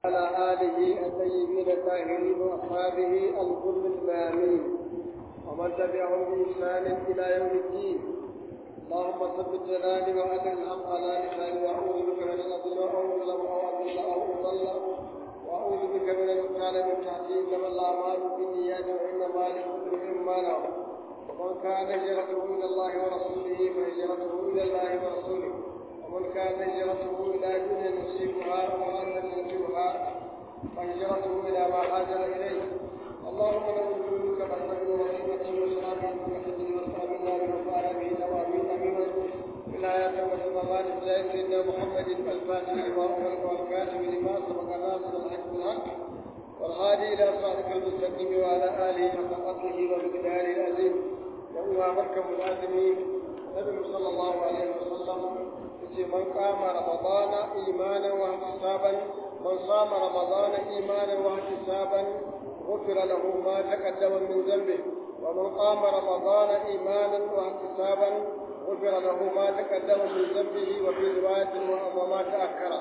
على آله الطيبين الطاهرين وأصحابه الغر الميامين ومن تبعهم بإحسان إلى يوم الدين اللهم ثبت جلالي وأجل الحق على لساني وأعوذ بك من الأضل أو أظلم أو أضل أو أضل وأعوذ بك من الإنسان من تحتي إنما الأعمال بالنيات وإنما لكل امرئ ما نوى ومن كان هجرته إلى الله ورسوله فهجرته إلى الله ورسوله ومن كان هجرته إلى دنيا نصيبها ومن ينصبها فهجرته إلى ما هاجر إليه اللهم لو جودك فاستغفر وصيبته وشرابه بحجه واسلامنا بمفعل به توابين امينا ولاية والسماوات بجاه سيدنا محمد الفاتح لما أغلق والكاتب لما سبق ناصر الحق بالحق والهادي إلى صراطك المستقيم وعلى آله حق قدره ومقداره العظيم يوم مركب الآدمين النبي صلى الله عليه وسلم من قام رمضان إيمانا واحتسابا من صام رمضان إيمانا واحتسابا غفر له ما تقدم من ذنبه ومن قام رمضان إيمانا واحتسابا غفر له ما تقدم من ذنبه وفي رواية وما تأخر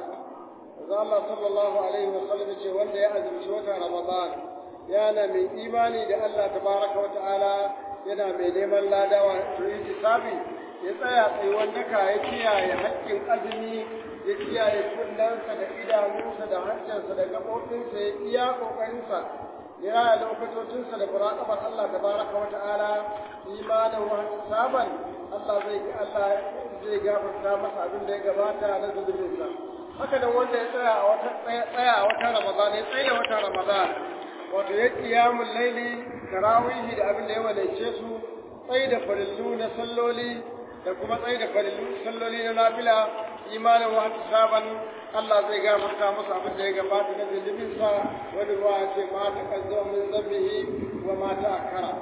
Allah sallallahu alaihi wa sallam ce wanda ya azumci wata Ramadan yana mai imani da Allah tabaraka wa ta'ala yana mai neman ladawa to yi sabi ya tsaya tsayuwan daka ya kiyaye haƙƙin azumi ya kiyaye kullansa da idanunsa da hancinsa da gaɓoɓinsa ya iya ƙoƙarinsa ya raya lokatocinsa da muraƙabar Allah tabaraka wa ta'ala imanin wa saban Allah zai Allah zai gafarta masa abin da ya gabata na zunubinsa haka nan wanda ya tsaya a wata tsaya a wata Ramadan ya tsaya wata Ramadan wato ya qiyamul laili tarawihi da abin da ya walace su tsaye da farillu na salloli da kuma tsaye da farillu salloli na nafila imanin wa saban Allah zai gafarta masa abin da ya gabata na zunubinsa wani ruwa ya ce ma ta kazzama min zambihi wa ma ta akara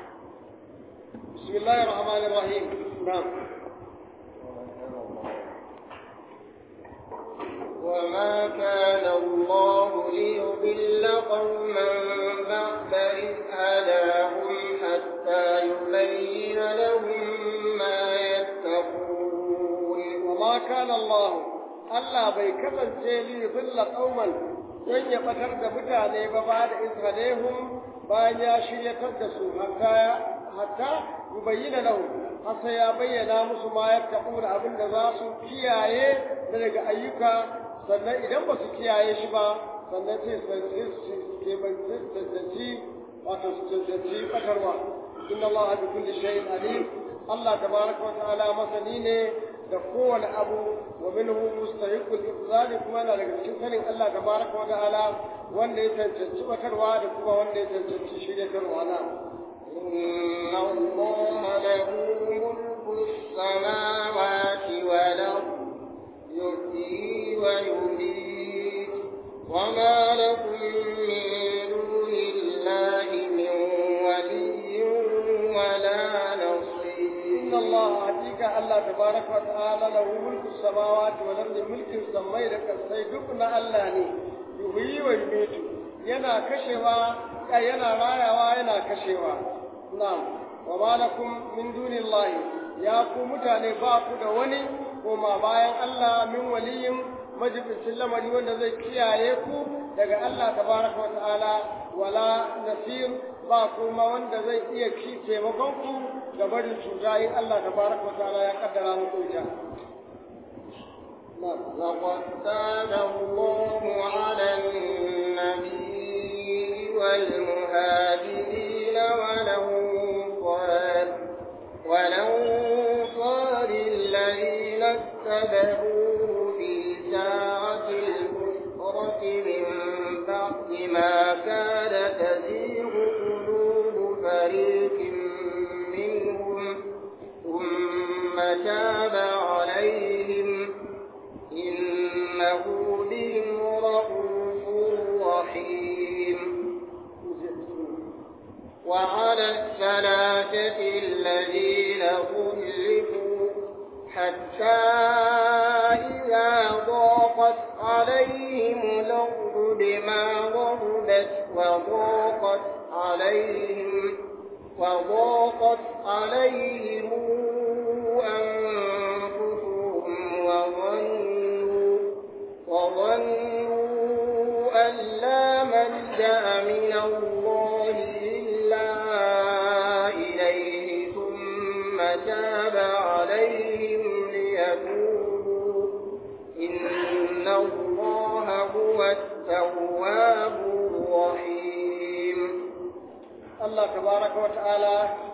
bismillahir rahmanir rahim na'am وما كان الله ليضل قوما بعد إذ هداهم حتى يبين لهم ما يتقون وما كان الله Allah bai kasance li billa qauman don ya batar da mutane ba ba da isra'ilhum bayan ya shiryatar da su hatta hatta yubayyana lahu hasa ya bayyana musu ma ya taɓura abin da za su kiyaye daga ayyuka sannan idan ba su kiyaye shi ba sannan sai su ke banci wato su cancanci batarwa inna Allah bi kulli shay'in alim Allah tabaraka wa ta'ala masani ne da kowane abu wa minhu mustahiqul iqzali kuma yana daga cikin sanin Allah tabaraka wa ta'ala wanda ya cancanci batarwa da kuma wanda ya cancanci shiryatarwa na إن الله له ملك السماوات والأرض يحيي ويميت وما لكم من دون الله من ولي ولا نصير إن الله حقيقة الله تبارك وتعالى له ملك السماوات والأرض ملك السماء لك السيدقنا الله ني يحيي ويميت yana kashewa yana rayawa yana kashewa na'am wa ma lakum min dunillahi ya ku mutane ba ku da wani koma bayan Allah min waliyin majibincin lamari wanda zai kiyaye ku daga Allah tabaraka wa ta'ala wala nasir ba kuma wanda zai iya ki taimakon ku ga barin cuta in Allah tabaraka wa ta'ala ya kaddara muku ita لقد كان الله على النبي والمهاجرين والأنصار والأنصار الذين اتبعوه في ساعة الأسرة من بعد ما كاد تزيغ قلوب فريق منهم ثم تاب عليهم إنه بهم رؤوف رحيم وعلى الثلاثة الذين خلفوا حتى إذا ضاقت عليهم الأرض بما ضربت وضاقت عليهم وضاقت عليهم أنفسهم وظنوا وظنوا أن لا ملجأ من الله إلا إليه ثم تاب عليهم ليتوبوا إن الله هو التواب الرحيم Allah tabaraka wa ta'ala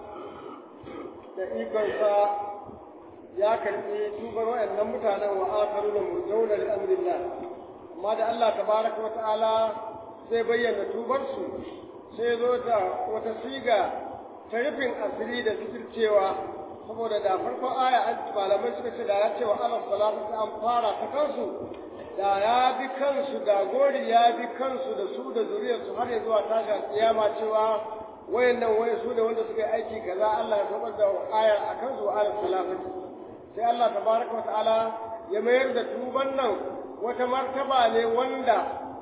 da ikonsa ya karɓi tubar waɗannan mutanen wa akaru da murjauna da amrillah amma da Allah tabaraka wa ta'ala zai bayyana tubarsu sai zo da wata siga ta rufin asiri da cewa saboda da farkon aya an malamai suka ce da ya ce wa ala salatu ta an fara ta kansu da ya bi kansu da gori ya bi kansu da su da zuriyarsu har ya zuwa tashin kiyama cewa wayannan waye su ne wanda suka yi aiki kaza Allah ya sabar da ayar a kansu wa ala salatu sai Allah tabaraka wa ta'ala ya mayar da tuban nan wata martaba ne wanda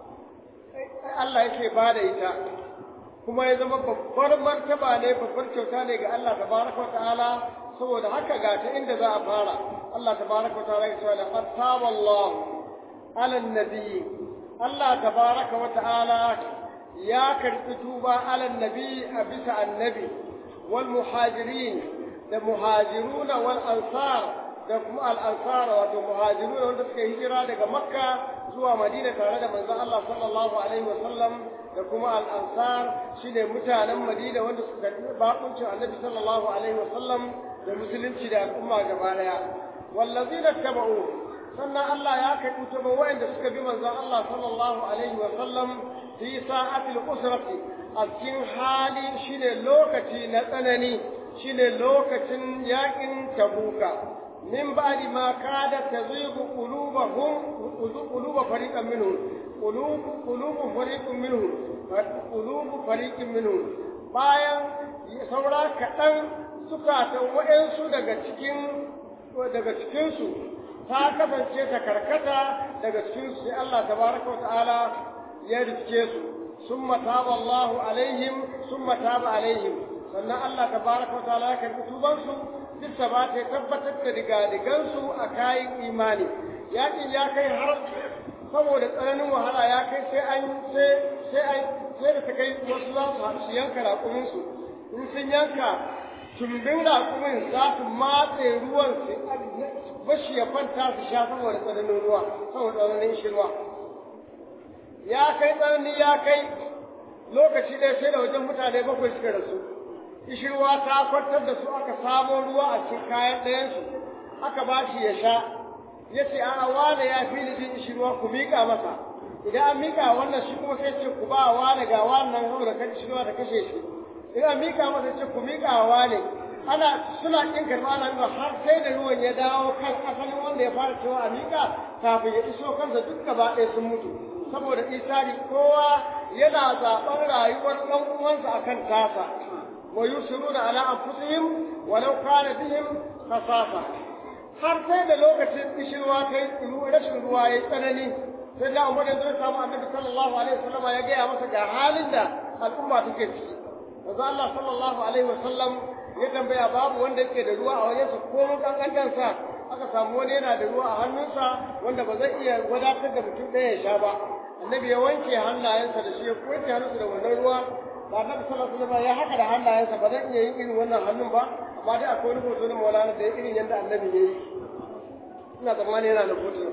Allah yake ba da ita kuma ya zama babbar martaba ne babbar kyauta ne ga Allah tabaraka wa ta'ala saboda haka ga ta inda za a fara Allah tabaraka wa ta'ala ya ce la qad taba Allah ala nabi Allah tabaraka wa ta'ala ya karbi tuba ala nabi a bisa annabi wal muhajirin da muhajiruna wal ansar da kuma al'ansar wato muhajiru wanda suka hijira daga makka zuwa madina tare da manzon Allah sallallahu alaihi wasallam da kuma al'ansar shine mutanen madina wanda suka karbi bakuncin annabi sallallahu alaihi wasallam da musulunci da al'umma gaba daya wallazina taba'u sannan Allah ya karbi tuba wa'anda suka bi manzon Allah sallallahu alaihi wasallam fi sa'atil usrati a cikin hali shine lokaci na tsanani shine lokacin yakin tabuka من بعد ما كادت تزيغ قلوبهم قلوب فريق منهم قلوب قلوب فريق منهم قلوب فريق منهم bayan saura kaɗan zukatan waɗansu daga cikin daga cikinsu ta kasance ta karkata daga cikinsu sai Allah tabaraka wa ta'ala ya riske su summa taba Allahu alaihim summa taba alaihim sannan Allah tabaraka wa ta'ala ya karbi tubansu duk ba ta tabbatar da digadigansu a kayan imani yakin ya kai har saboda tsananin wahala ya kai sai an sai sai an sai da ta kai wasu za su haɗu su yanka raƙuminsu in sun yanka tumbin raƙumin za su matse ruwan su bashi ya kwanta su sha saboda tsananin ruwa saboda tsananin shi ruwa ya kai tsanani ya kai lokaci ɗaya sai da wajen mutane bakwai suka rasu ishirwa ta kwantar da su aka samo ruwa a cikin kayan ɗayansu aka ba shi ya sha ya ce a wane ya fi ni jin ishirwa ku miƙa masa idan an miƙa wannan shi kuma sai ce ku ba wane ga wannan hau da kan ishirwa da kashe shi idan an miƙa masa ce ku miƙa wane ana suna ƙin karɓa ana nuna har sai da ruwan ya dawo kan asalin wanda ya fara cewa a miƙa kafin ya iso kansa duk gaba ɗaya sun mutu saboda isari kowa yana zaɓen rayuwar ɗan uwansa akan tasa ويسرون على أنفسهم ولو كان بهم خصاصة har sai da lokacin kishirwa kai rashin ruwa ya tsanani sai da umar yanzu ya samu annabi sallallahu alaihi wasallam ya gaya masa ga halin da al'umma take ciki yanzu Allah sallallahu alaihi wasallam ya tambaya babu wanda yake da ruwa a wajensa ko mun kankantansa aka samu wani yana da ruwa a hannunsa wanda ba zai iya wadatar da mutum ɗaya ya sha ba annabi ya wanke hannayensa da shi ya wanke hannunsa da wannan ruwa ba annabi sallallahu alaihi wasallam ya haka da hannayensa ba zan iya yin irin wannan hannun ba amma dai akwai wani hoto na Maulana da irin yadda annabi ya yi ina tsammani yana da hoto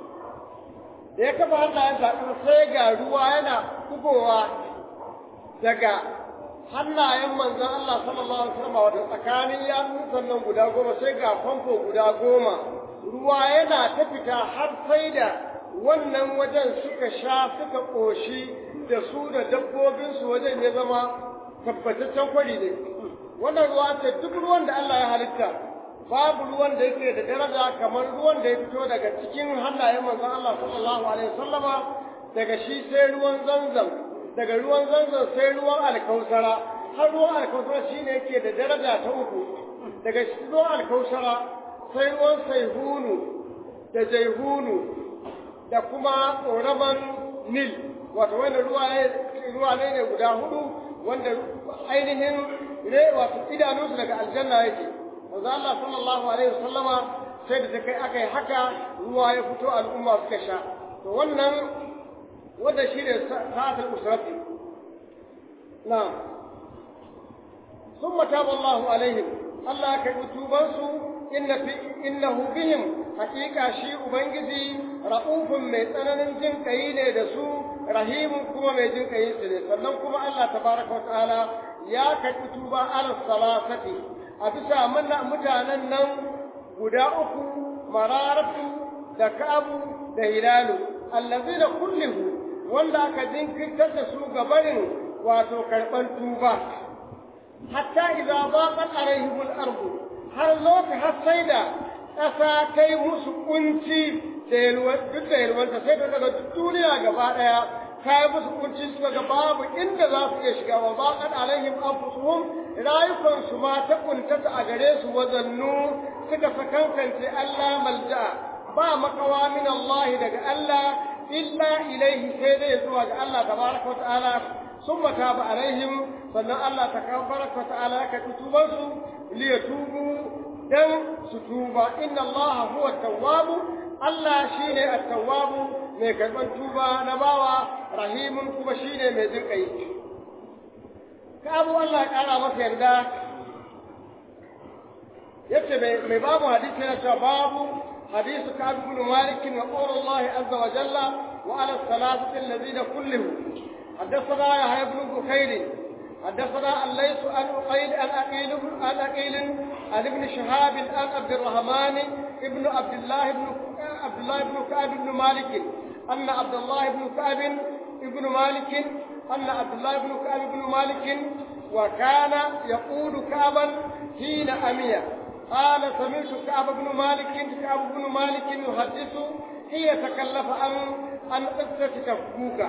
da ya kafa hannayensa sai ga ruwa yana bugowa daga hannayen manzon Allah sallallahu alaihi wasallam wato tsakanin yatsun sannan guda goma sai ga famfo guda goma ruwa yana ta fita har sai da wannan wajen suka sha suka ƙoshi da su da dabbobinsu wajen ya zama tabbataccen kwari ne wannan ruwa ce duk ruwan da Allah ya halitta babu ruwan da yake da daraja kamar ruwan da ya fito daga cikin hannayen manzon Allah sallallahu alaihi wasallama daga shi sai ruwan zanzam daga ruwan zanzam sai ruwan alkausara har ruwan alkausara shine yake da daraja ta uku daga ruwan alkausara sai ruwan saihunu da jaihunu da kuma ƙoraman nil wato wanda ruwa ne ruwa ne ne guda hudu wanda ainihin ne wato idanunsu daga aljanna yake manzo Allah sallallahu alaihi wasallama sai da kai aka yi haka ruwa ya fito al'umma suka sha to wannan wanda shi ne sa'atul usrati na'am ثم تاب الله عليهم الله كتوبان سو إن في إنه بهم حقيقة شيء بنجزي رؤوف من tsananin jin kai ne da su rahimun kuma mai jin kai su ne sannan kuma Allah tabaraka wa ta'ala ya karɓi tuba ala salasati a bisa mutanen nan guda uku mararatu da kabu da hilalu allazina kullihu wanda aka jinkirtar da su gabarin wato karɓar tuba hatta idza daqat alaihim al-ardu har lokaci har sai da ƙasa kai musu kunci da yalwar duk da yalwanta sai daga duniya gaba ɗaya kai musu kunci suka ga babu inda za su iya shiga wa daqat alaihim anfusuhum rayukan su ma ta kuntata a gare su wazannu suka sakankance Allah malja ba makawa min Allah daga Allah illa ilaihi sai dai zuwa ga Allah tabaraka wa ta'ala ثم تاب عليهم sannan Allah ta tabaraka ta'ala ya karɓi tubansu liyatubu dan su tuba inna Allah huwa tawwabu Allah shine at-tawwabu mai karɓar tuba na bawa rahimun kuma shine mai jin kai kabu Allah ya ƙara masa yarda yace mai babu hadisi yana cewa babu hadisu Ka'ab ibn Malik wa qawlu Allah azza wa jalla wa ala salatati alladhina kulluhum حدثنا يحيى بن بخير حدثنا الليث عن أقيل عن أقيل عن أقيل عن ابن شهاب عن عبد الرحمن ابن عبد الله بن عبد الله بن كعب بن مالك أن عبد الله بن كعب بن مالك أن عبد الله بن كعب بن مالك وكان يقول كعبا حين أمية قال سمعت كعب بن مالك كعب بن مالك يحدث حين تكلف عن عن قصة تبوك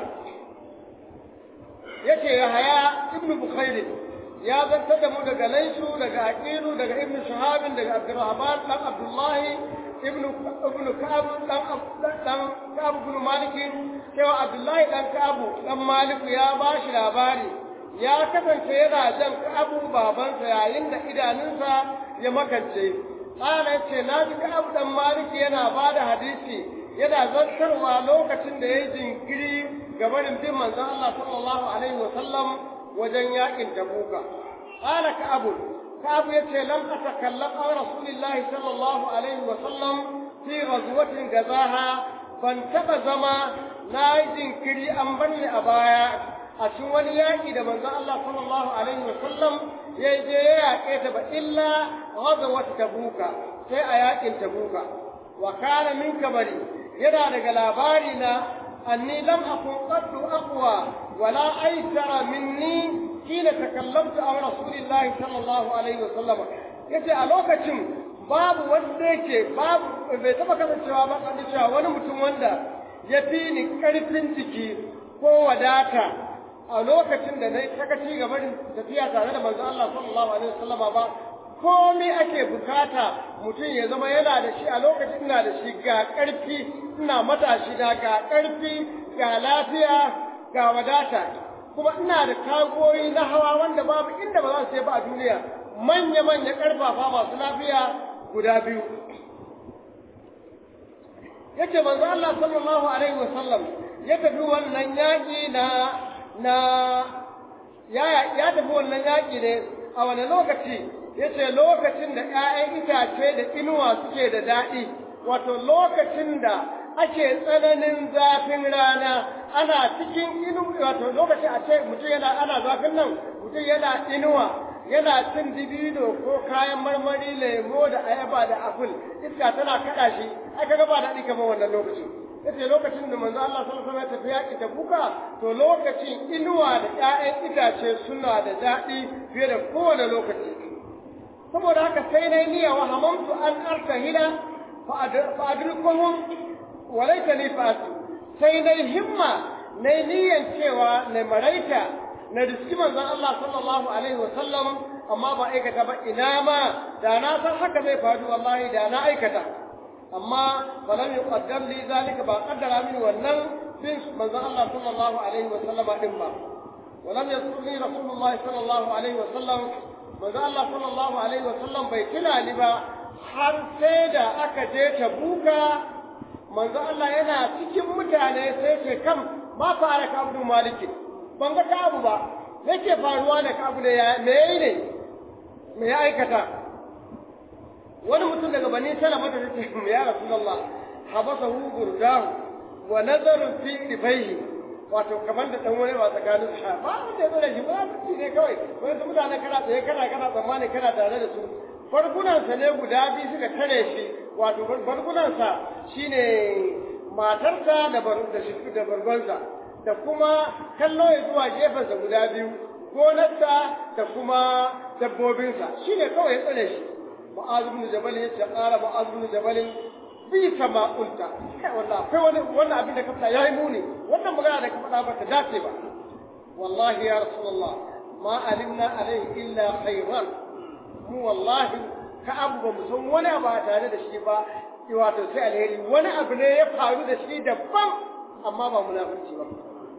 yake Yahaya ibnu Bukhair ya zantar da mu daga Laisu daga Aqilu daga Ibn Shahab daga Abdurrahman dan Abdullah ibn ibn Ka'ab dan dan Ka'ab ibn Malik cewa Abdullah dan Ka'ab dan Malik ya bashi labari ya kasance yana jan Ka'ab babansa yayin da idanunsa ya makance Ana ce na ji Ka'ab dan Malik yana bada hadisi yana zantarwa lokacin da ya yi jinkiri gabanin bin manzon Allah sallallahu alaihi wa sallam wajen yakin Tabuka. Qala Ka'ab Ka'ab yace lam atakallam an Rasulillah sallallahu alaihi wa sallam fi ghazwatin gazaha ban taba zama na yi jinkiri an banni a baya a cikin wani yaƙi da manzon Allah sallallahu alaihi wa sallam ya je ya yaƙe ta ba illa ghazwat Tabuka sai a yaƙin Tabuka wa kana min kabari yana daga labari na أني لم أكن قد أقوى ولا أيسر مني حين تكلمت عن رسول الله صلى الله عليه وسلم yace a lokacin babu wanda yake babu bai taba kasancewa ba kan cewa wani mutum wanda ya fi ni karfin jiki ko wadata a lokacin da na sakaci gaba da tafiya tare da manzo Allah sallallahu alaihi wasallama ba komai ake bukata mutum ya zama yana da shi a lokacin ina da shi ga ƙarfi ina matashi da ga ƙarfi ga lafiya ga wadata kuma ina da tagoyi na hawa wanda babu inda ba za su yi ba a duniya manya-manya ƙarfafa masu lafiya guda biyu yace manzo Allah sallallahu alaihi wasallam ya tafi wannan yaƙi na na ya ya tafi wannan yaƙi ne a wani lokaci yace lokacin da ƴaƴan itace da inuwa suke da daɗi wato lokacin da ake tsananin zafin rana ana cikin inu wato lokacin a ce mutum yana ana zafin nan mutum yana inuwa yana cin dibino ko kayan marmari lemo da ayaba da apple iska tana kada shi ai kaga ba daɗi kamar wannan lokacin yace lokacin da manzo Allah sallallahu alaihi wasallam ya tafi yaƙi ta buka to lokacin inuwa da ƴaƴan itace suna da daɗi fiye da kowane lokaci saboda haka sai na niyya wa hamamtu an artahila fa adrikuhum wa laita li fa'atu sai na himma na niyyan cewa na maraita na riski manzon Allah sallallahu alaihi wasallam amma ba aikata ba ina ma da na san haka zai faru wallahi da na aikata amma falam yuqaddam li zalika ba qaddara min wannan bin manzon Allah sallallahu alaihi wasallam din ba ولم يذكرني رسول الله صلى الله عليه وسلم manzo Allah sallallahu alaihi wasallam bai tuna ni ba har sai da aka je ta buka manzo Allah yana cikin mutane sai ce kam ma fa'ala Ka'ab bin Malik ban ga Ka'ab ba me ke faruwa da Ka'ab ne ya me yayi ne me ya aikata wani mutum daga bani Salama da yake ya Rasulullah habasahu gurdahu wa nazaru fi ibaihi wato kamar da dan wani ba tsakanin sa ba wanda ya zo da shi ba su ne kawai wani su mutane kana tsaye kana kana tsammani kana tare da su farkunansa ne guda biyu suka tare shi wato farkunansa shine matarsa da da bargonsa da kuma kallo ya zuwa gefensa guda biyu gonarsa da kuma dabbobinsa shine kawai ya tsare shi mu'az ibn jabal ya ce qala mu'az ibn jabal bi kama qulta kai wallahi akwai wani wannan abin da ka faɗa yayi muni wannan magana da ka faɗa ba ta dace ba wallahi ya rasulullah ma alimna alaihi illa khairan mu wallahi ka abu ba mu san wani abu a tare da shi ba wato sai alheri wani abu ne ya faru da shi daban amma ba munafurci ba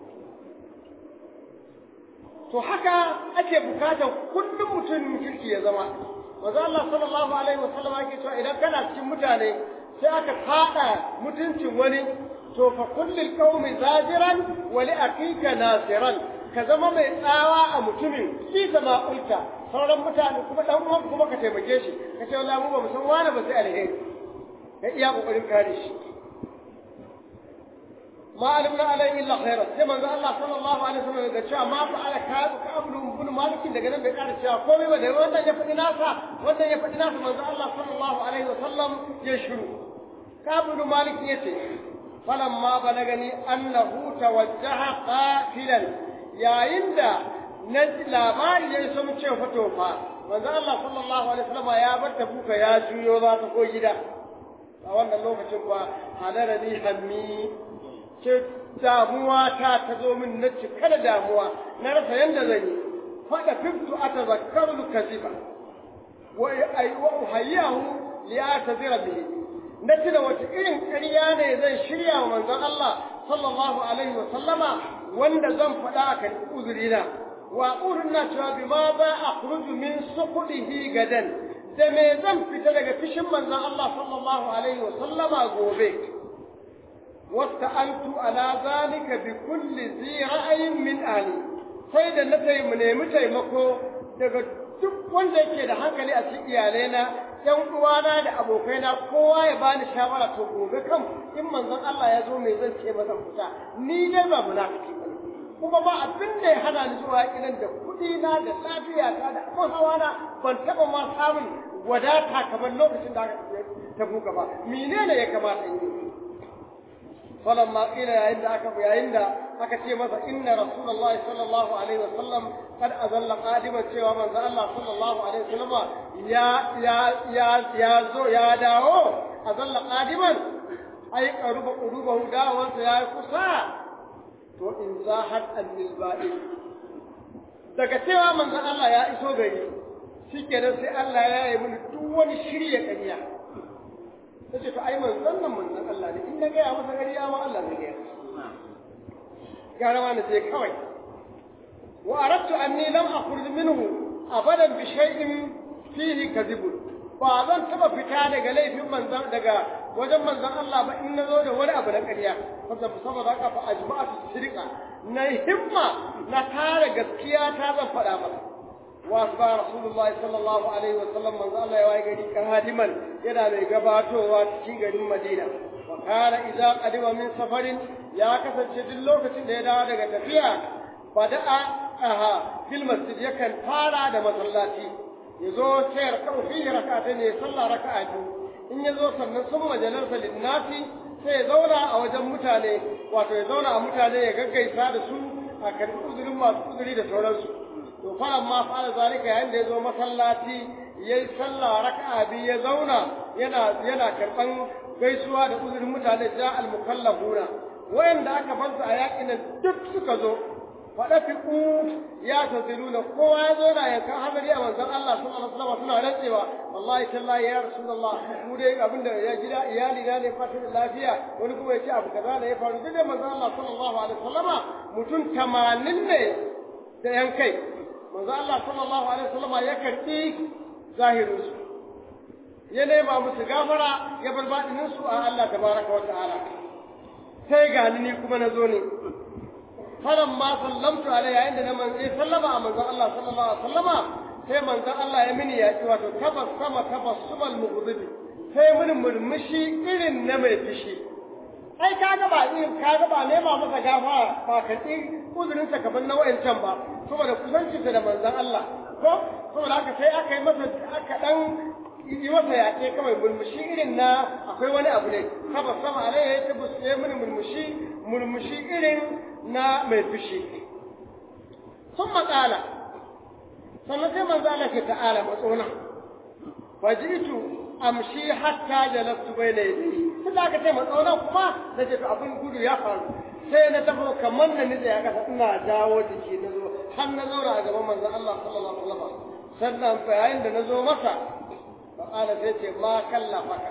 to haka ake bukatar kullum mutum kirki ya zama manzo Allah sallallahu alaihi wasallam yake cewa idan kana cikin mutane sai aka fada mutuncin wani to fa kullil qaumi zajiran wa li aqika nasiran ka zama mai tsawa a mutumin shi zama ulta sauran mutane kuma dan uwan kuma ka taimake shi ka ce wallahi mu ba mu san wani ba sai alheri ka iya kokarin kare shi ma alimna alai illa khaira sai manzo Allah sallallahu alaihi wasallam ya ce ma fa ala ka ka ablu ibn malik daga nan bai kara cewa komai ba da wannan ya faɗi nasa wannan ya faɗi nasa manzo Allah sallallahu alaihi wasallam ya shiru ka ibn malik yace falamma balagani annahu tawajjaha qatilan yayin da na labari ya isa mun ce fito fa manzo Allah sallallahu alaihi wasallam ya bar ta buka ya juyo za ta ko gida a wannan lokacin kuwa halara ni hammi ce damuwa ta ta zo min na cika da damuwa na rasa yanda zan yi fada fiftu atazakkaru kaziba wa ay wa uhayyahu li atazira bihi na tuna wata irin ƙarya ne zan shirya wa manzon Allah sallallahu alaihi wa sallama wanda zan faɗa a kan uzurina wa na cewa bi ma ba a kuruju min sukudihi gadan da me zan fita daga fishin manzon Allah sallallahu alaihi wa sallama gobe wasta antu ala zalika bi kulli zi ra'ayin min ali sai da na tayi mu nemi taimako daga duk wanda yake da hankali a cikin iyalaina ‘yan uwana da abokaina kowa ya bani shawara to gobe kan in manzon Allah ya zo mai zan ce ba zan fita ni dai ba munafiki ba kuma ba abin da ya hana ni zuwa kiran da kuɗi na da lafiya ta da abin hawa na ban taɓa ma samun wadata kamar lokacin da aka ta buga ba menene ya kamata in yi فلما قيل عند أكب عند أكتي مثلا إن رسول الله صلى الله عليه وسلم قد أذل قادما سوى من الله صلى الله عليه وسلم يا يا يا يا زو يا داو أذل قادما أي قرب قلوبه داو يا كسا to in zahat annil ba'id daga cewa manzon Allah ya iso gari shikenan sai Allah ya yi mini duk wani shirye kariya ta ce to ai manzon nan manzon Allah ne in na gaya masa ƙarya ma Allah ne gaya gara ma na sai kawai wa aradtu anni lam akhruj minhu abadan bi shay'in fihi kadhibun ba zan taba fita daga laifin manzon daga wajen manzon Allah ba in nazo da wani abu na ƙarya saboda saboda haka fa ajma'atu sirqa na himma na tare gaskiya ta zan faɗa masa وأصبح رسول الله صلى الله عليه وسلم من قال يا وايغري قادما يدا مي غباتوا cikin garin Madina wa kana idza qadima min safarin ya kasance duk lokacin da ya dawo daga tafiya bada'a aha fil masjid yakan fara da masallaci yazo sai raka'u fi rak'atayn ne sallah raka'a biyu in yazo sannan sun majalarsa linnasi sai ya zauna a wajen mutane wato ya zauna a mutane ya gaggaisa da su a karbi uzurin masu uzuri da sauransu to fa amma fara zalika yayin da ya zo masallaci yayi sallah raka'a biyu ya zauna yana yana karban gaisuwa da uzurin mutane ja al mukallafuna wayanda aka fansa a yakin nan duk suka zo fada fi ku ya taziluna kowa ya zo na yankan hadari a manzon Allah sallallahu alaihi wasallam suna rantsewa wallahi tallahi ya rasulullah mu dai abinda ya gida iyali na ne fatan lafiya wani kuma ya ce abu kaza ne ya faru duk da manzon Allah sallallahu alaihi wasallama mutum 80 ne da yan kai manzo Allah sallallahu alaihi wasallam ya karbi zahirin su ya nema musu gafara ya bar badinin su a Allah tabaraka wa ta'ala sai ga ni kuma na zo ne falan ma sallamtu alai yayin da na manzo sallama a manzon Allah sallallahu alaihi wasallama sai manzon Allah ya mini yaki wato tabassama tabassumal mughdibi sai mini murmushi irin na mai fishi ai kaga ba irin kaga ba nema masa gafara ba ka ci uzurin sa kaman na wayancan ba saboda kusancinsa da manzon Allah ko saboda haka sai aka yi masa aka dan yi masa yaƙe kawai murmushi irin na akwai wani abu ne saba sama alai ya ta buske mini murmushi murmushi irin na mai fushi sun matsala sannan sai manzo Allah ke ta'ala matsona fajitu amshi hatta jalastu bayna yadayhi sai da aka ce matsona kuma da ce to abin gudu ya faru sai na tafi kamar na nitsa ya kasa ina jawo jiki na zo har na zauna a gaban manzo Allah sallallahu alaihi wasallam sannan bayan da na zo masa فقال سيتي ما كلفك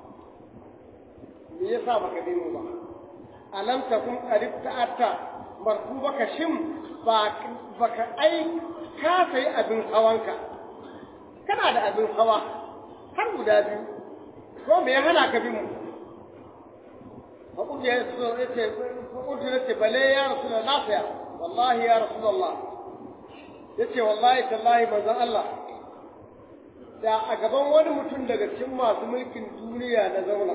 me yasa baka bi mu ba alam takun qarib ta'atta markubaka shim ba baka ai ka sai abin hawanka kana da abin hawa har guda biyu ko me ya hana ka bi mu fa kun ya so yace fa kun yace bale ya rasulullah ya wallahi ya rasulullah yace wallahi tallahi manzon Allah da a gaban wani mutum daga cikin masu mulkin duniya na zauna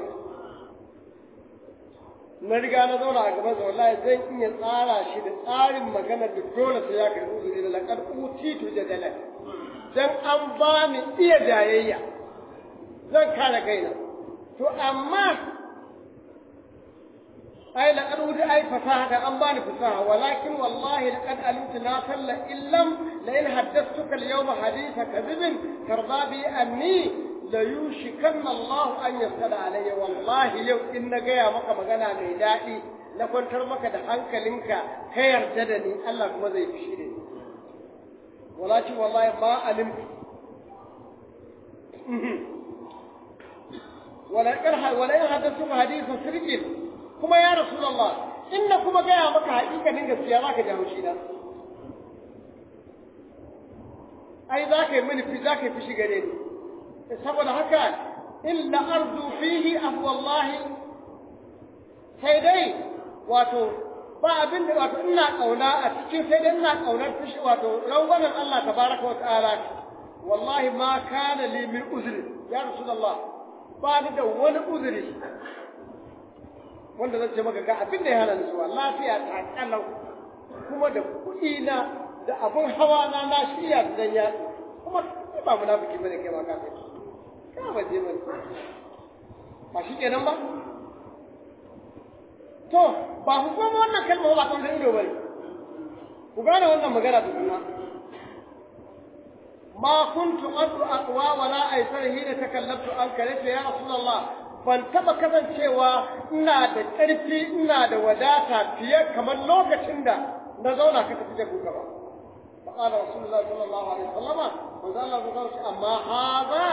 na riga na zauna a gaban wallahi zan iya tsara shi da tsarin magana da dole sai ya karbi uzuri da laqad utitu jadalan dan an ba ni iya jayayya zan kare kaina to amma ai laqad uti ai fasaha da an bani fasaha walakin wallahi laqad alimtu na salla illam la in haddathtuka al-yawma haditha kadhibin tarda bi anni la yushikanna Allah an yasada alayya wallahi yau in na gaya maka magana mai daɗi na kwantar maka da hankalinka ka yarda da ni Allah kuma zai fishi da ni walakin wallahi ma alimtu wala in wala in haddathtuka haditha sirqin kuma ya Rasulullah in na kuma gaya maka hakikanin gaskiya za ka jawo shi na ai za ka yi mini fi za ka yi fishi gare ni saboda haka illa arzu fihi abu wallahi sai dai wato ba abin da wato ina kauna a cikin sai dai ina kaunar fishi wato rangwamen Allah tabaraka wa ta'ala wallahi ma kana li min uzri ya Rasulullah ba ni da wani uzuri wanda zan ce maka ga abin da ya hana ni zuwa lafiya ta kalau kuma da kuɗi na da abun hawa na na shirya da dan ya kuma ni ba munafiki bane kai ba ka kai ka ba je bane ba shi kenan ba to ba ku kuma wannan kalma ba kan ido bane ku gane wannan magana da kuma ma kuntu adu aqwa wala aysar hina takallamtu an kalata ya rasulullah ban taɓa kasancewa ina da ƙarfi ina da wadata fiye kamar lokacin da na zauna ka tafi da kuka ba fa qala rasulullah sallallahu alaihi wasallama manzo Allah ya ce amma haza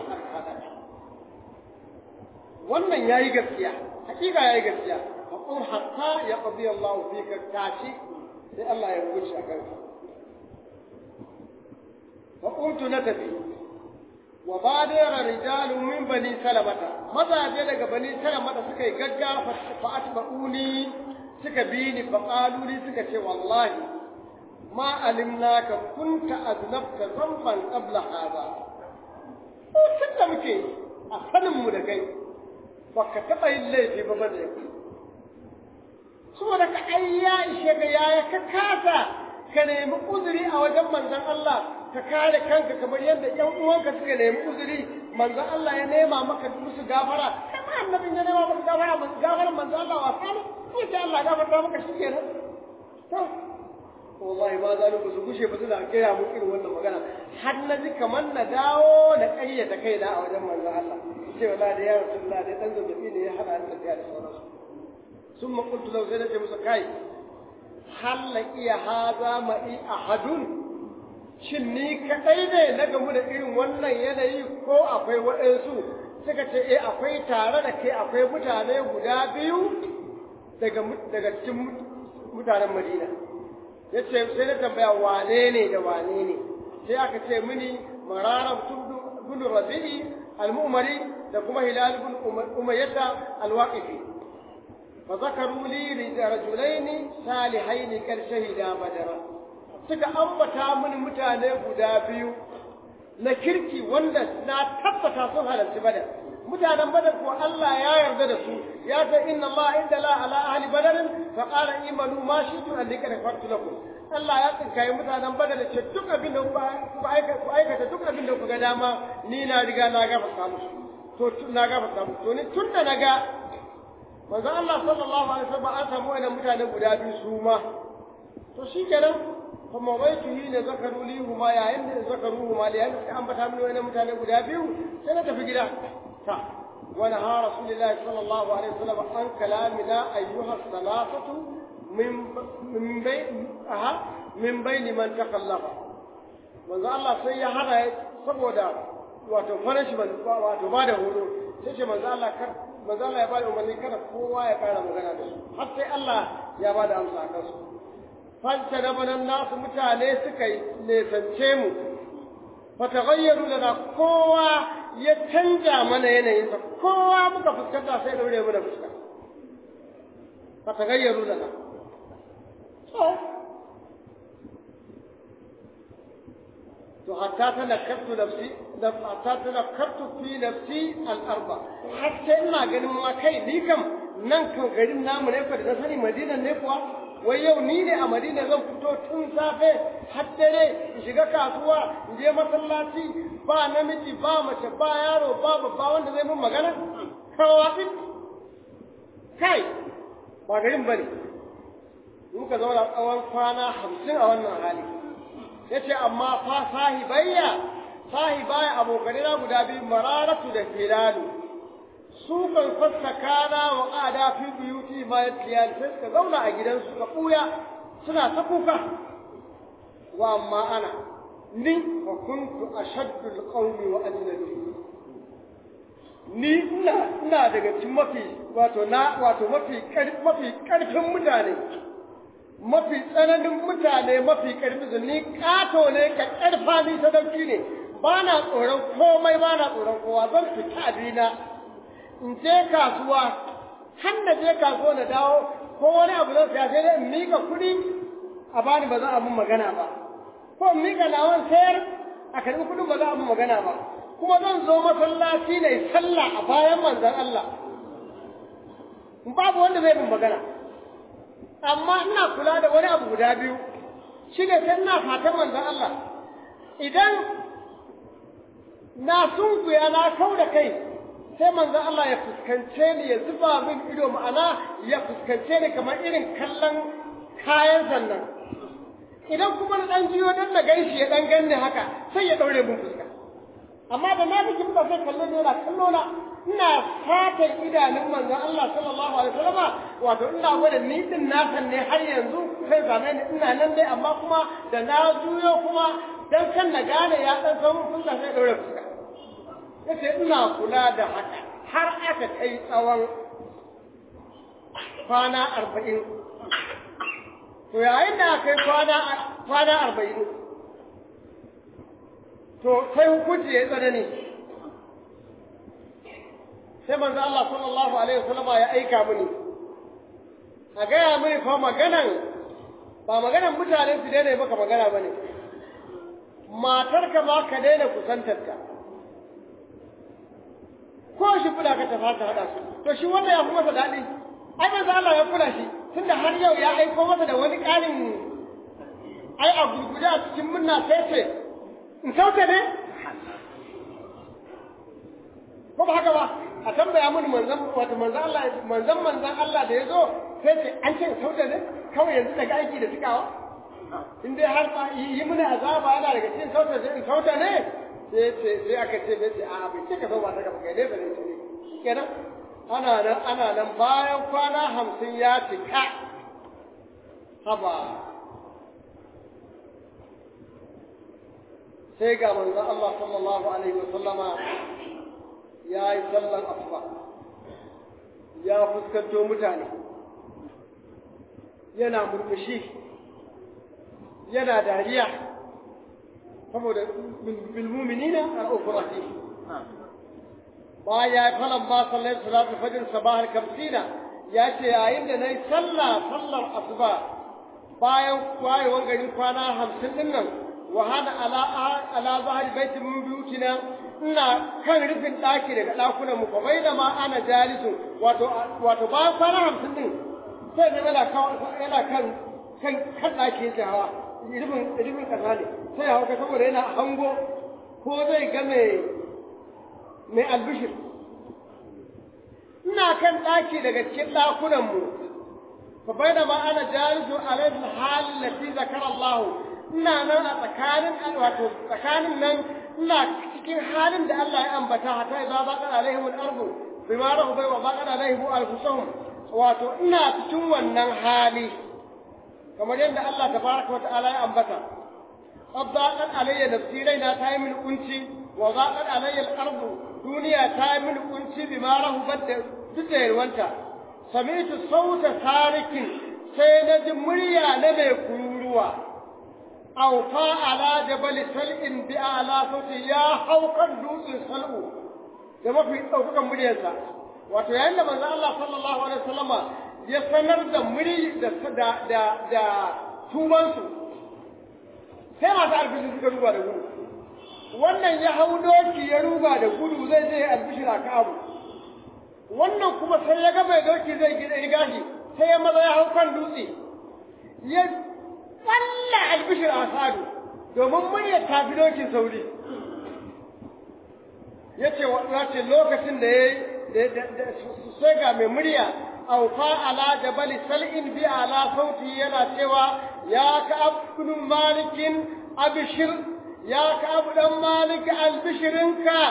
wannan yayi gaskiya hakika yayi gaskiya fa qul hatta ya qadi Allah fika tashi sai Allah ya wuce a kanka fa qultu natafi wa badara rijalu min bani salamata mazaje daga bani salamata suka yi gaggafa fa atba'uni suka bi ni fa qalu li suka ce wallahi ma alimnaka kunta aznabta zamban qabla hada ko tunda muke a sanin mu da kai baka taba yin laifi ba bane saboda ka ayya ishe ga yaya ka kasa ka nemi uzuri a wajen manzon Allah ka kare kanka kamar yadda ƴan uwanka suka nemi uzuri manzon Allah ya nema maka musu gafara kamar annabin ya nema maka gafara gafaran manzon Allah wa sani ko ce Allah gafarta maka shi kenan to wallahi ba za ku su gushe ba suna gaya mu irin wannan magana har na ji kamar na dawo na ƙayyata kaina a wajen manzon Allah ce wallahi da ya rasulullah da dan zazzabi ne ya hada ni tafiya da sauransu sun makultu lau sai na ce musu kai hal la iya haza ma'i ahadun shin ni kaɗai ne na gamu da irin wannan yanayi ko akwai waɗansu suka ce eh akwai tare da kai akwai mutane guda biyu daga daga cikin mutanen Madina ya ce sai na tambaya wane ne da wane ne sai aka ce mini marara bin rabi'i al-mu'mari da kuma hilal bin umayyata al-waqifi fa zakaru li rajulaini salihaini kar shahida badara suka ambata mini mutane guda biyu na kirki wanda na tabbata sun halarci badar mutanen badar ko Allah ya yarda da su ya ce inna Allah inda la ala ahli badarin fa qala imanu ma shi'tu an dika fartu lakum Allah ya tsinkaye mutanen badar da ce duk abin da ku aikata duk abin da ku ga dama ni na riga na gafarta musu to na gafarta musu to ni tun da naga manzo Allah sallallahu alaihi wasallam an samu wannan mutane guda biyu su ma to shikenan kuma wai tuhi ne zakaru li huma yayin da zakaru huma yayin da ambata mini wannan mutane guda biyu sai na tafi gida ta wa naha rasulullahi sallallahu alaihi wasallam an kalamina ayyuha salafatu min min bai aha min baini man takallafa manzo Allah sai ya hada saboda wato punishment wato ba da horo sai ce manzo Allah kar manzo Allah ya ba da umarni kada kowa ya kara magana da su har sai Allah ya ba da amsa a kansu fanta na banan nasu mutane suka yi nesance mu fatagayyaru da kowa ya canja mana yanayinsa kowa muka fuskanta sai daure mu da fuska fatagayyaru da to hatta tanakkartu nafsi hatta tanakkartu fi nafsi al-arba har sai ina ganin ma kai ni kam nan kan garin namu ne fa da sani madina ne kuwa wai yau ni ne a madina zan fito tun safe har dare in shiga kasuwa in je masallaci ba namiji ba mace ba yaro ba babba wanda zai mun magana kawafi kai ba garin bane muka zauna tsawon kwana hamsin a wannan hali ya ce amma fa sahibayya sahibaya abokanai na guda biyu mararatu da filalu su kan fassa kana wa ƙada fi buyuti ma ya tiyali sai suka zauna a gidansu ka ɓuya suna ta kuka wa amma ana ni wa kuntu ashaddul qawmi wa ajnabi ni ina ina daga cikin mafi wato na wato mafi mafi karfin mutane mafi tsananin mutane mafi ƙarfi su ni ƙato ne ka ƙarfa ni sadauki ne ba na tsoron komai ba na tsoron kowa zan fita abina in je kasuwa har na je kasuwa na dawo ko wani abu zan siya sai dai in miƙa kuɗi a bani ba za a mun magana ba ko in miƙa nawan sayar a karɓi kuɗin ba za a mun magana ba kuma zan zo masallaci ne sallah a bayan manzon Allah babu wanda zai mun magana amma ina kula da wani abu guda biyu shi ne sai ina fatan manzon Allah idan na sunkuya na kau da kai sai manzon Allah ya fuskance ni ya zuba min ido ma'ana ya fuskance ni kamar irin kallon kayan sannan idan kuma na dan jiyo dan na gaishe ya dan ganni haka sai ya daure mun fuska amma da na biki ba sai kalle ne na kallo na ina fatan idanun manzon Allah sallallahu alaihi wasallama wato ina gwada ni din na san ne har yanzu sai zame ni ina nan dai amma kuma da na juyo kuma dan kan na gane ya dan san mun fuska sai daure fuska yace ina kula da haka har aka kai tsawon kwana arba'in to yayin da aka kai kwana kwana arba'in to sai hukunci ya tsanani sai manzo Allah sallallahu alaihi wasallam ya aika mini a gaya mini fa maganan ba maganan mutane su daina maka magana bane matarka ma ka daina kusantarta ko shi kula ka tafa ka hada su to shi wanda ya fi masa daɗi ai manzo Allah ya kula shi tunda har yau ya aiko masa da wani ƙarin ai a gurguje a cikin munna sai ce in sauke ne ko ba haka ba a tambaya mun manzan wato manzan Allah manzan manzan Allah da yazo sai ce an ce sauda ne kawai yanzu daga aiki da tukawa in dai har ba yi mini azaba yana daga cikin sauta sai in sauta ne sai ce sai aka ce bai ce a bai ce ka zo ba ta gaba kai ne ba ne ce kenan ana nan ana nan bayan kwana hamsin ya cika haba sai ga manzon Allah sallallahu alaihi wa sallama ya yi sallan asuba ya fuskanto mutane yana murmushi yana dariya saboda bilmuminina al'ukurati baya falan ba sallai salatu fajr sabahar kamsina ya ce yayin da na yi sallah sallar asuba bayan wayewar garin kwana hamsin din nan wa hana ala ala zahari baitin min buyutina ina kan rufin ɗaki daga ɗakunan mu fa bai da ma ana jalisu wato wato bayan kwana hamsin din sai ne yana yana kan kan kan ɗaki yake hawa rufin rufin ƙasa ne sai ya hauka saboda yana hango ko zai ga mai mai albishir ina kan ɗaki daga cikin ɗakunan mu fa bai da ma ana jalisu alaihi halin lati zakara Allah ina nan a tsakanin wato tsakanin nan ina cikin halin da Allah ya ambata hatta idza baqa alaihim al-ardu bima rahu wa baqa alaihim anfusuhum wato ina cikin wannan hali kamar yadda Allah tabaraka wa ta'ala ya ambata qaddaqat alayya nafsi raina ta yi min kunci wa zaqat alayya al-ardu duniya ta yi min kunci bima rahu badda duk da yarwanta sami'tu sauta sarikin sai na ji murya na mai kururuwa aufa ala jabal sal'in bi ala sauti ya haukan dutsen sal'u da mafi ɗaukakan muryarsa wato yayin da manzo Allah sallallahu alaihi wasallama ya sanar da muri da da da, da tubansu sai masu albishi suka ruba da gudu wannan ya hau doki ya ruba da gudu zai je albishir a kabu wannan kuma sai ya ga mai doki zai gida gashi sai ya maza ya hau kan dutse ya tsalla albishir a sadu domin muryar tafi dokin sauri ya ce ce lokacin da ya yi sai ga mai murya aufa ala jabali sal'in bi ala sauti yana cewa ya ka abdun malikin abishir ya ka abdan malik albishirinka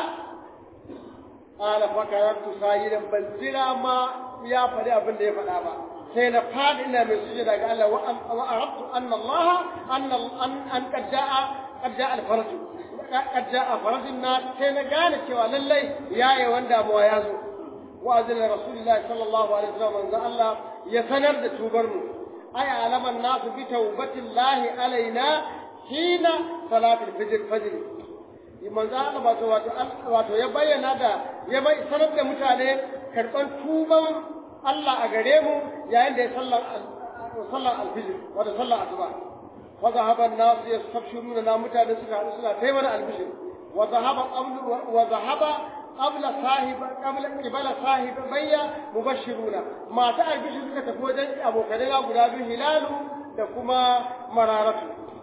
ala fakarartu sayidan ban jira ma ya faɗi abin da ya faɗa ba sai na faɗi ina mai sujada ga Allah wa arabtu anna Allah anna an qad jaa qad jaa al-faraj qad jaa farajun na sai na gane cewa lallai yaye wanda mu ya zo wa azina rasulullahi sallallahu alaihi wasallam manzo Allah ya sanar da tubar mu ay alaman nasu bi tawbatillahi alaina hina salatul fajr fajr manzo Allah wato wato ya bayyana da ya bai sanar da mutane karban tuban Allah a gare mu yayin da ya sallar sallar alfijir wato sallar asuba wa zahaba an-nas yastabshiruna na mutane suka haɗu suna kai mana alfijir wa zahaba qablu wa zahaba qabla sahib qabla qibala sahib bayya mubashiruna mata alfijir suka tafi wajen abokanai guda biyu hilalu da kuma mararatu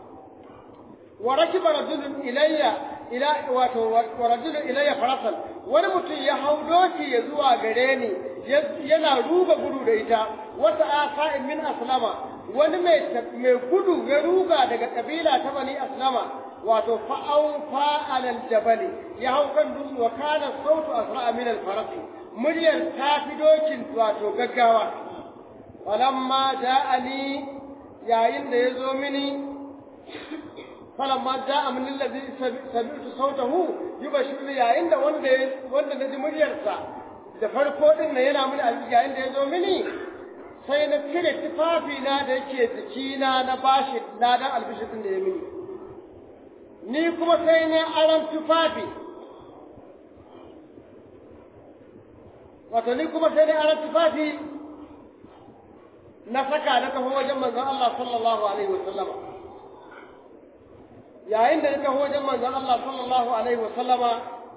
wa rakiba rajulun ilayya ila wato wa rajulun ilayya farasan wani mutum ya hau doki ya zuwa gare ni yana ruga gudu da ita wata asa'in min aslama wani mai mai gudu ya ruga daga kabila ta bani aslama wato fa'au fa'alal jabali ya hau kan dutse wa kana sautu asra'a min al farasi muryar ta fi dokin wato gaggawa falamma ja'ani yayin da ya zo mini falamma ja'a min allazi sami'tu sautahu yubashiruni yayin da wanda wanda naji muryarsa da farko din nan yana mini alƙi yayin da ya zo mini sai na cire tufafi na da yake jikina na bashi na dan albishir din da ya mini ni kuma sai na aran tufafi wato ni kuma sai na aran tufafi na saka na taho wajen manzon Allah sallallahu alaihi wa sallama yayin da na taho wajen manzon Allah sallallahu alaihi wa sallama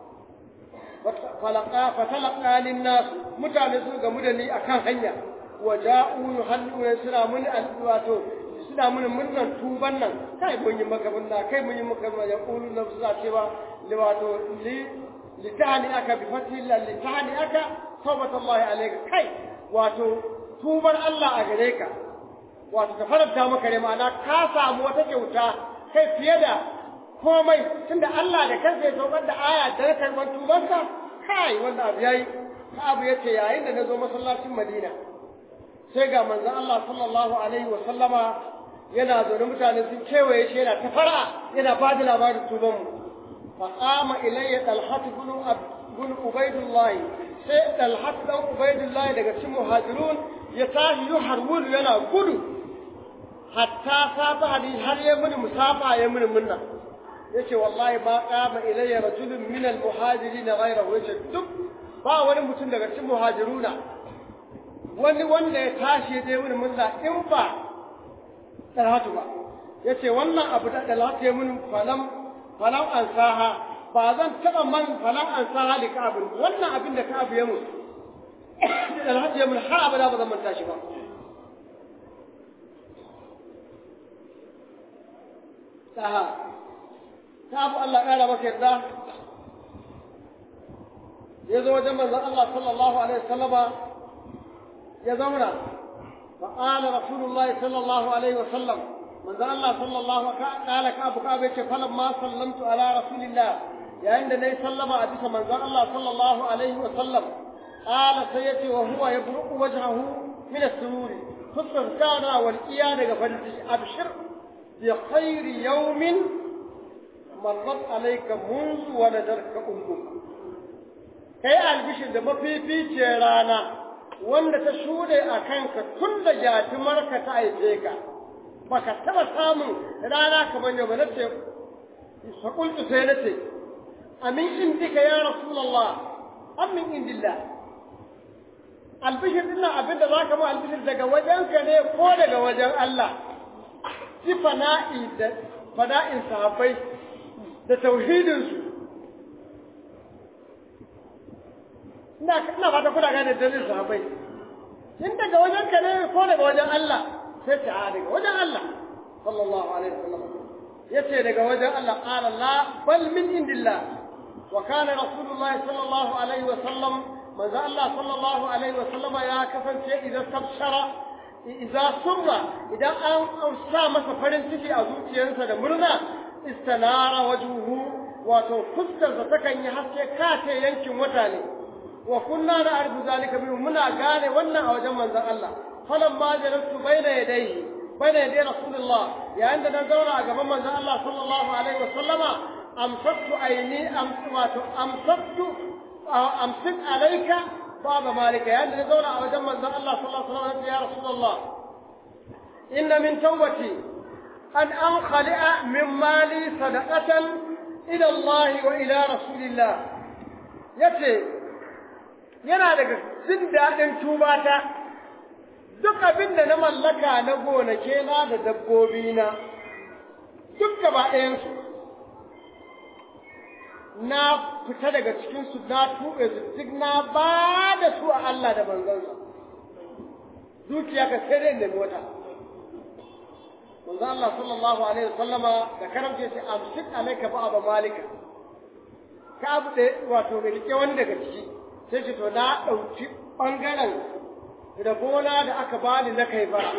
falaka fatalaqa linnas mutane su gamu da ni akan hanya waja'u yuhalluna suna mun wato suna mun murnan tuban nan kai mun yi maka munna kai mun yi maka munna yaqulu na suna cewa li wato li litani aka bi fathi la litani aka tawbatullahi alayka kai wato tubar Allah a gare ka wato ta faranta maka ne ma'ana ka samu wata kyauta kai fiye da komai tunda Allah da kansa ya saukar da aya da karban tubansa kai wannan abu yayi abu yace yayin da nazo masallacin Madina sai ga manzon Allah sallallahu alaihi wa sallama yana zaune mutane sun kewaye shi yana ta fara yana ba da labarin tuban mu fa qama ilayya talhat ibn ibn ubaydullah sai talhat dan ubaydullah daga cikin muhajirun ya tashi yuharwul yana gudu hatta safa hadi har ya muni musafa ya muni munna yace wallahi ba qama ilayya rajulun min al muhajirin ghayrahu yace duk ba wani mutum daga cikin muhajiruna wani wanda ya tashi dai wani munna in ba dalhatu ba yace wannan abu da dalhatu ya mun falam falam ansaha ba zan taba man falam ansaha da ka'ab wannan abin da ka'ab ya mun da dalhatu ya mun har abada ba zan manta shi ba taha ta abu Allah ƙara maka yarda ya zo wajen manzon Allah sallallahu alaihi wasallama ya zauna fa qala rasulullahi sallallahu alaihi wasallam manzon Allah sallallahu qala ka abu ka bai ce falam ma sallamtu ala rasulillah yayin da nayi sallama a bisa manzon Allah sallallahu alaihi wasallam qala sai yace wa huwa yabruqu wajhahu min as-sururi fuskar kana wal iya daga farin ciki abshir bi khairi yawmin marrat alayka منذ ولدتك أمك kai albishir da mafifice rana wanda ta shuɗe a kanka tun da jatumarka ta haife ka baka taɓa samun rana kamar yau ba na ce faƙultu sai na ce amin indika ya rasulallah amin indillah albishir din nan abinda za ka ma albishir daga wajenka ne ko daga wajen Allah si fana'i da fana'in sahabbai da tauhidinsu ina ina fata kuna gane dalilin sahabbai in daga wajen ka ne ko daga wajen Allah sai ta a daga wajen Allah sallallahu alaihi wasallam yace daga wajen Allah qala la bal min indillah wa kana rasulullah sallallahu alaihi wasallam manzo Allah sallallahu alaihi wasallam ya kasance idan tabshara idan surra idan an sa masa farin ciki a zuciyarsa da murna istanara wajuhu wato fuskarsa takan yi haske kace yankin wata ne wa kunna na'rifu zalika minhu muna gane wannan a wajen manzon Allah falamma jalastu baina yadayhi baina yaday rasulullah yayin da na zauna a gaban manzon Allah sallallahu alaihi wasallama amsaktu aini amsatu amsaktu amsik alayka baba malika yayin da na zauna a wajen manzon Allah sallallahu alaihi wasallam ya rasulullah inna min tawbati an ankhali'a min mali sadaqatan ila Allah wa ila rasulillah yace yana daga jin daɗin tubata duk abin da na mallaka na gonake na da dabbobi na duk gaba ɗayansu na fita daga cikinsu na tuɓe su duk na ba da su a Allah da manzansa dukiya ka sai dai nemi wata manzo Allah sallallahu alaihi wasallama da karamce sai amsik alaika ba aba malika ka abu da wato mai rike wani daga ciki sai ce to na ɗauki ɓangaren da gona da aka bani na kai bara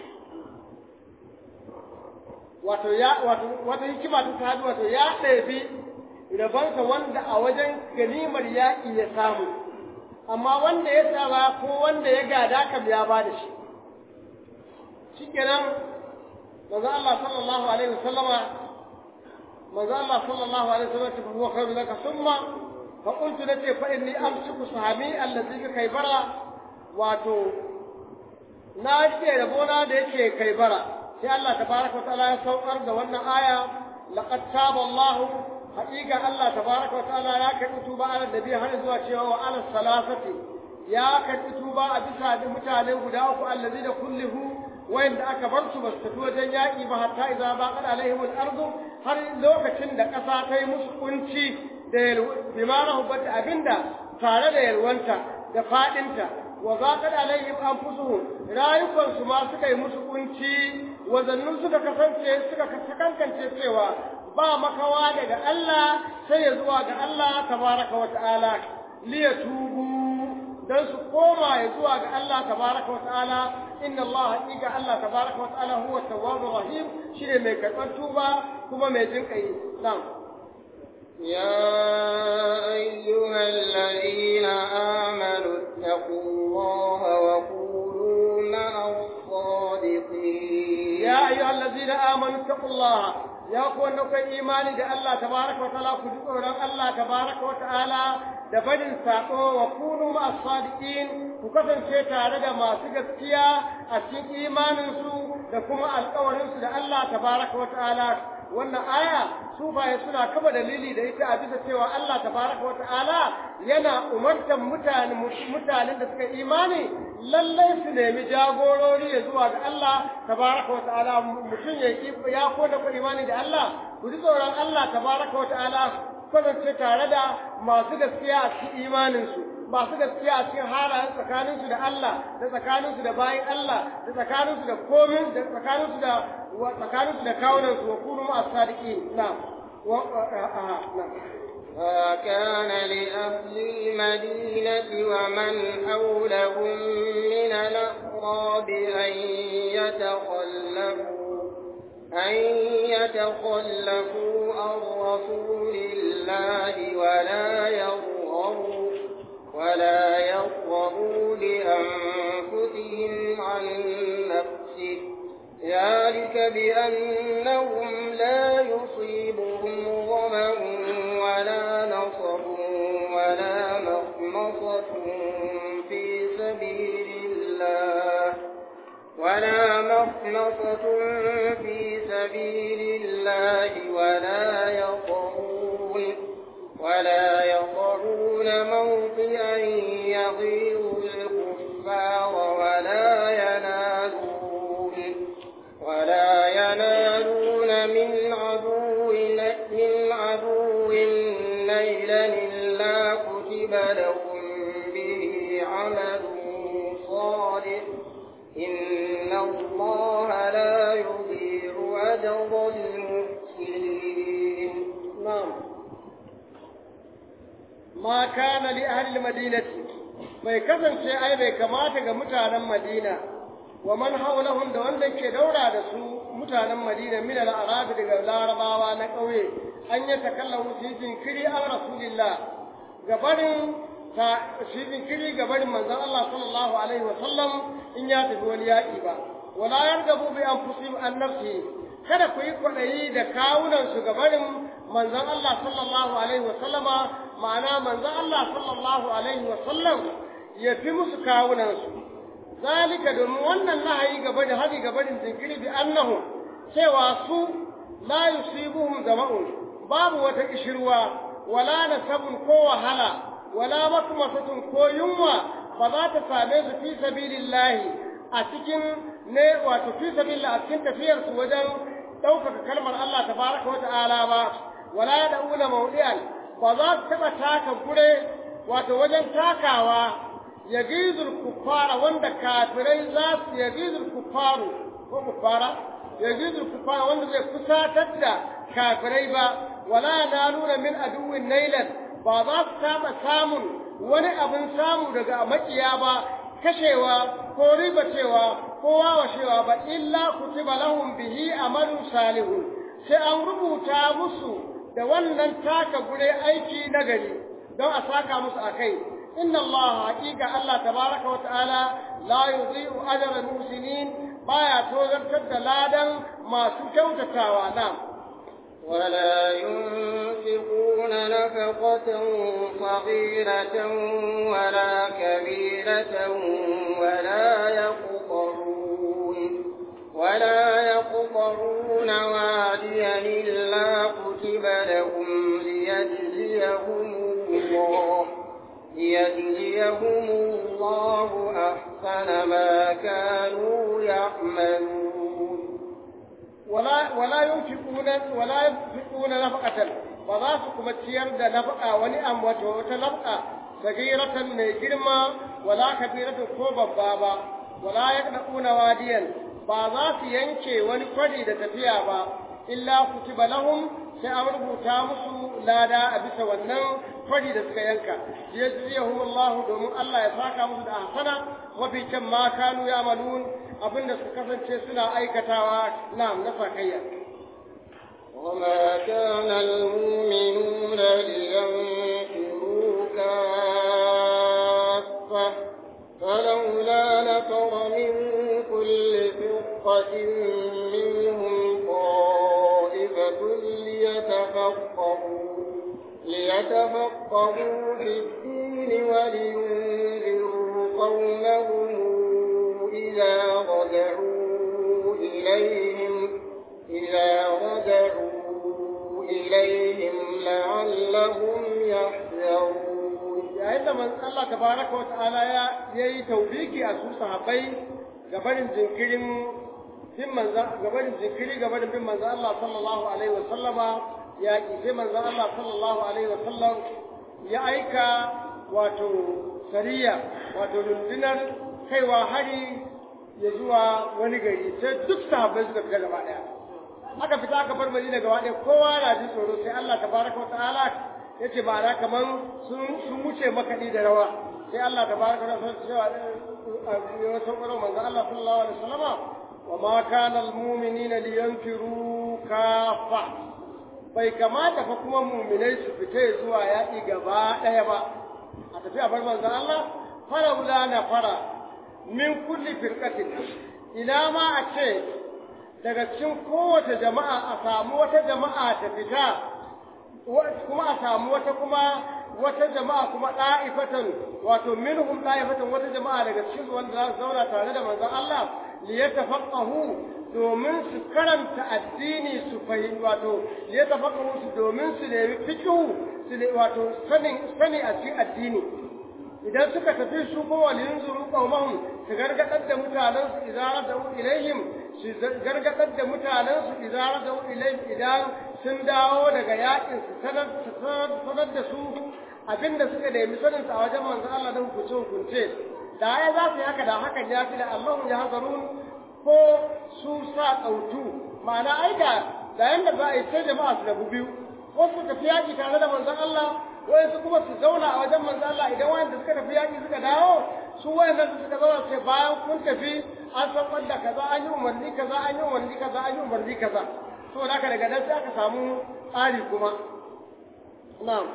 wato ya wato wata hikima ta ta wato ya ɗabi rabansa wanda a wajen ganimar yaƙi ya samu amma wanda ya saba ko wanda ya gada kam ya ba da shi shikenan manzo Allah sallallahu alaihi wasallama manzo Allah sallallahu alaihi wasallama ta huwa khairu laka summa fa qultu lati fa inni amsiku sahami allazi ka kaibara wato na ce rabona da yake kaibara sai Allah tabaraka wa ta'ala ya saukar da wannan aya laqad taba Allah haƙiƙa Allah tabaraka wa ta'ala ya karɓi tuba ala nabi har zuwa cewa wa ala salasati ya karɓi tuba a bisa da mutane guda uku allazi da kullihu wayanda aka bar su basu tafi wajen yaƙi ba hatta idza baqat alaihim al-ardu har lokacin da ƙasa ta yi musu kunci da bimana hubbata abinda tare da yalwanta da fadinta wa zaqat alaihim anfusuhum rayukan su ma suka yi musu kunci wazannun suka kasance suka kankance cewa ba makawa daga Allah sai ya zuwa ga Allah tabaraka wa ta'ala liyatubu dan su koma ya zuwa ga Allah tabaraka wa ta'ala inna Allah haqiqa Allah tabaraka wa ta'ala huwa tawwabur rahim shine mai karban tuba kuma mai jin kai na'am يا أيها الذين آمنوا اتقوا الله وكونوا مع الصادقين يا أيها الذين آمنوا اتقوا الله ya ku wanda kai imani da Allah tabaraka wa ta'ala ku ji tsoron Allah tabaraka wa ta'ala da barin sako wa kunu ma sadiqin ku kasance tare da masu gaskiya a cikin imanin su da kuma alƙawarin su da Allah tabaraka wa ta'ala wannan aya sufaye suna kaba dalili da ita a bisa cewa Allah tabaraka wa ta'ala yana umartar mutane mutanen da suka imani lallai su nemi jagorori ya zuwa ga Allah tabaraka wa ta'ala mutum ya ki ya koda ku imani da Allah ku ji tsoron Allah tabaraka wa ta'ala kasance tare da masu gaskiya a cikin imaninsu masu gaskiya a cikin halayen tsakaninsu da Allah da tsakaninsu da bayan Allah da tsakaninsu da komin da tsakaninsu da tsakaninsu da kawunansu wa kunu ma'a sadiqin na'am wa na'am وكان لأهل المدينة ومن حولهم من الأعراب أن يتخلفوا أن يتخلفوا عن رسول الله ولا يرغبوا ولا يرغبوا بأنفسهم عن نفسه ذلك بأنهم لا يصيبهم ظمأ ولا نصب ولا مخمصة في سبيل الله ولا مخمصة في سبيل الله ولا يطعون ولا يطعون موطئا يغيظ الكفار ولا ينالون ولا ينالون من عدو من عدو نيلا إلا كتب لهم به عمل صالح إن الله لا يضيع أجر المحسنين نعم ما كان لأهل المدينة bai kasance ai bai kamata ga mutanen Madina wa man haulahum da wanda ke daura da su mutanen Madina min al-arab daga larabawa na ƙauye an yi takallamu su jinkiri an rasulillah gabarin ta shi jinkiri gabarin manzon Allah sallallahu alaihi wa sallam in ya tafi wani yaƙi ba wala yargabu bi anfusihim an nafsi kada ku yi kwaɗayi da kawunan su gabarin manzon Allah sallallahu alaihi wa sallama ma'ana manzon Allah sallallahu alaihi wa sallam ya fi musu kawunan su zalika domin wannan nahayi gaba da hadi gabarin jinkiri bi annahu cewa su la yusibuhum zama'un babu wata kishirwa wala nasabun ko wahala wala makmasatun ko yunwa ba za ta same su fi sabilillahi a cikin ne wato fi sabilillah a cikin tafiyar su wajen ɗaukaka kalmar Allah tabaraka wa ta'ala ba wala da'una mawdi'an ba za su taɓa taka gure wato wajen takawa yagizul kuffara wanda kafirai za su yagizul kuffaru ko kuffara yagizul kuffara wanda zai kusatar da kafirai ba wala naluna min aduwwin nailan ba za su taɓa samun wani abin samu daga makiya ba kashewa ko ribacewa ko wawashewa ba illa kutiba lahum bihi amalun salihun sai an rubuta musu da wannan taka gure aiki nagari don a saka musu akai inna Allah haqiqa Allah tabaraka wa ta'ala la yudhi'u ajra al-muhsinin baya tozartar da ladan masu kyautatawa na'am ولا ينفقون نفقة صغيرة ولا كبيرة ولا يقطرون ولا يقطرون واديا إلا كتب لهم ليجزيهم الله ليجزيهم الله أحسن ما كانوا يعملون ولا ولا ينفقون ولا ينفقون نفقة فذاك كما تيار da nafaka wani am wato wata nafaka sagiratan mai girma wala kabiratan ko babba ba wala yaqduna wadiyan ba za su yanke wani kwari da tafiya ba illa kutiba lahum sai an rubuta musu lada a bisa wannan kwari da suka yanka yajziyahum Allah domin Allah ya saka musu da ahsana mafi kyan ma kanu ya'malun abinda suka kasance suna aikatawa na'am na sakayya وما كان المؤمنون لينفروا كافة فلولا نفر من كل فرقة منهم طائفة ليتفقهوا ليتفقهوا في الدين ولينذروا قومهم إذا رجعوا إليهم إذا رجعوا إليهم لعلهم يحذرون yayin da Allah tabaraka wa ta'ala ya yayi tawbiki a su sahabbai gabanin jinkirin bin manzo gabanin jinkiri gabanin bin manzo Allah sallallahu alaihi wa sallama ya ki sai manzo Allah sallallahu alaihi wa sallam ya aika wato sariya wato rundunar kaiwa hari ya zuwa wani gari sai duk sahabbai suka fita gaba daya aka fita aka bar Madina gaba daya kowa na ji tsoro sai Allah tabaraka wa ta'ala yace ba ra kaman sun sun wuce makaɗi da rawa sai Allah tabaraka wa ta'ala cewa ya saukaro manzo Allah sallallahu alaihi wasallama wa ma kana almu'minina liyanfiru kafa bai kamata fa kuma mu'minai su fita zuwa yaƙi gaba ɗaya ba a tafi a bar manzo Allah fara na fara min kulli firqatin ina ma a ce daga cikin kowace jama'a a samu wata jama'a ta fita kuma a samu wata kuma wata jama'a kuma ɗa'ifatan wato minhum ɗa'ifatan wata jama'a daga cikin wanda za su zauna tare da manzon Allah li yatafaqahu domin su karanta addini su fahimci wato li yatafaqahu su domin su nemi fiqhu su ne wato sanin sani a cikin addini idan suka tafi su ko walin zuru qaumahum su gargadar da mutanen su idan da ilaihim su gargadar da mutanen su idan da ilaihim idan sun dawo daga yakin su sanar sanar da su abinda suka nemi sanin a wajen manzon Allah da hukunce hukunce da ya za su yi haka da hakan ya fi da Allah ya hazarun ko su sa kautu ma'ana aika da yanda za a yi sai jama'a su rabu biyu ko su tafi yaki tare da manzon Allah wayansu kuma su zauna a wajen manzo Allah idan wayanda suka tafi yaki suka dawo su wayanda suka zauna sai bayan kun tafi an san wanda kaza an yi umarni kaza an yi umarni kaza an yi umarni kaza to da haka daga nan sai aka samu tsari kuma na'am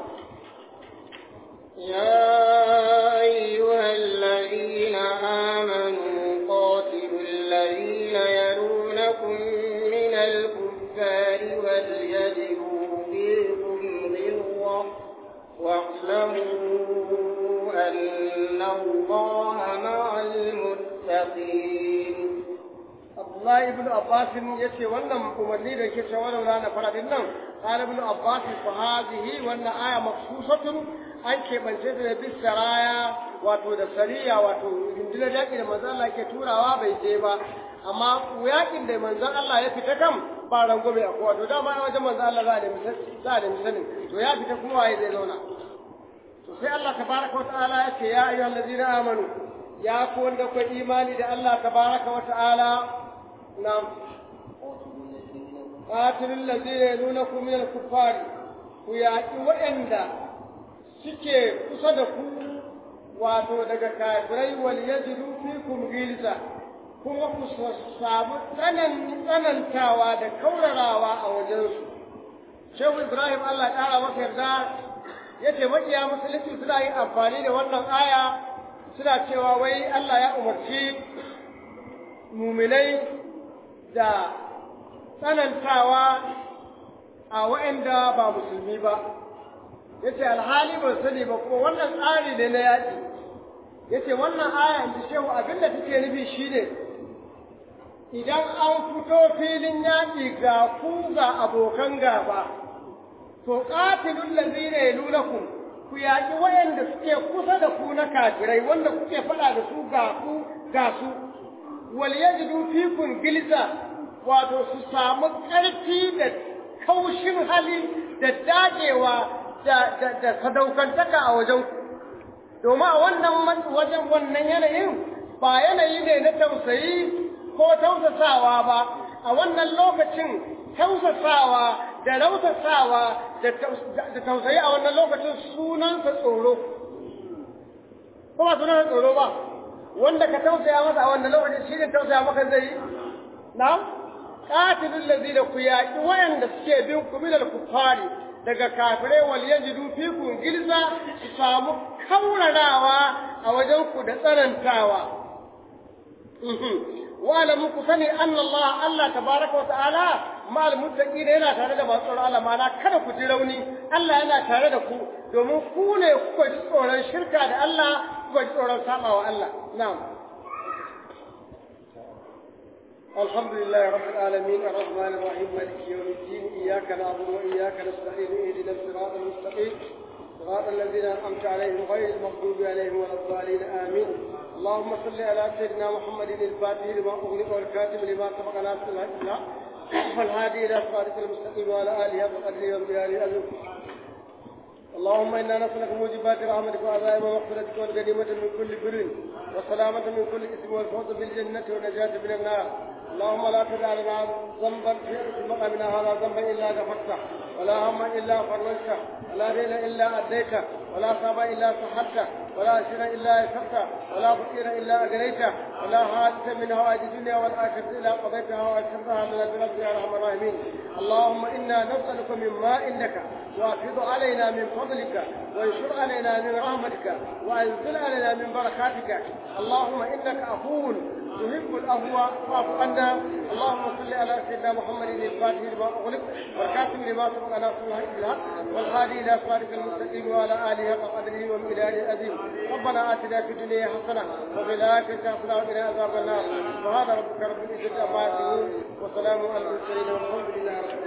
يا أيها الذين آمنوا قاتلوا الذين يلونكم من الكفار وليجدوا فيكم غلظة واعلموا أن الله مع المتقين Abdullahi ibn Abbas yace wannan umarni da yake cewa wannan na fara din nan qala ibn Abbas fa hadhihi wannan aya maksusatun an keɓance ta da bisaraya wato da sariya wato rundunar yaƙi da manzon Allah ke turawa bai je ba amma yaƙin da manzon Allah ya fita kam ba rangwame a kowa to dama a wajen manzon Allah za a nemi za a nemi sanin to ya fita kuma waye zai zauna to sai Allah tabaraka wa ta'ala ya ce ya ayyuhal ladina amanu ya ku wanda ku imani da Allah tabaraka wa ta'ala na'am qatilul ladina yalunakum min al-kuffar ku yaƙi waɗanda suke kusa da ku wato daga kafirai wal yajidu fikum gilza kuma ku samu tsanantawa da kaurarawa a wajensu shehu ibrahim allah ƙara masa yarda ya ce maƙiya musulunci suna yin amfani da wannan aya suna cewa wai allah ya umarci muminai da tsanantawa a waɗanda ba musulmi ba ya ce alhali ban sani ba ko wannan tsari ne na yaƙi ya ce wannan aya in shehu abinda take nufi shine idan an fito filin yaƙi ga ku ga abokan gaba to qatilul ladina yalunakum ku yaƙi wayanda suke kusa da ku na kafirai wanda kuke faɗa da su ga ku ga su wal yajidu fikum gilza wato su samu ƙarfi da kaushin hali da dagewa da da sadaukantaka a wajen ku domin a wannan wajen wannan yanayin ba yanayi ne na tausayi ko tausasawa ba a wannan lokacin tausasawa da rausasawa da tausayi a wannan lokacin sunansa tsoro ko ba sunansa tsoro ba wanda ka tausaya masa a wannan lokacin shi ne tausaya maka zai yi na qatilul ladina ku yaqi wayanda suke bin ku minal kufari daga kafirai wal yajidu fikum gilza su samu kaurarawa a wajen ku da tsanantawa wa'lamu ku sani anna Allah Allah tabaraka wa ta'ala ma'al muttaqin yana tare da masu tsoron Allah ma'ana kada ku ji rauni Allah yana tare da ku domin ku ne kuka ji tsoron shirka da Allah kuka ji tsoron sabawa Allah na'am الحمد لله رب العالمين الرحمن الرحيم مالك يوم الدين إياك نعبد وإياك نستعين اهدنا الصراط المستقيم صراط الذين أنعمت عليهم غير المغضوب عليهم ولا الضالين آمين اللهم صل على سيدنا محمد الفاتح لما أغلق والكاتب لما سبق ناصر الحق والهادي إلى صراطك المستقيم وعلى آله وقدره ومقداره أجل اللهم إنا نسألك موجبات رحمتك وعزائم مغفرتك والغنيمة من كل بر والسلامة من كل إثم والفوز بالجنة والنجاة من النار اللهم لا تدع لنا ذنبا في مقامنا هذا ذنبا إلا غفرته ولا هما إلا فرجته ولا دين إلا أديته ولا صعب إلا صحته ولا شر إلا يسرته ولا فقير إلا أغنيته ولا حادث من هوائج الدنيا والآخرة إلا قضيتها وأشرتها من البلد يا أرحم الراحمين اللهم إنا نسألك مما إنك وافض علينا من فضلك وانشر علينا من رحمتك وانزل علينا من بركاتك اللهم انك عفو تحب العفو فاعف عنا اللهم صل على سيدنا محمد الفاتح لما اغلق والكاتب لما سبق ناصر الحق بالحق والهادي الى صراطك المستقيم وعلى اله حق قدره ومقداره العظيم ربنا اتنا في الدنيا حسنه وفي الاخره حسنه وقنا عذاب النار سبحان ربك رب العزه عما يصفون وسلام على المرسلين والحمد لله رب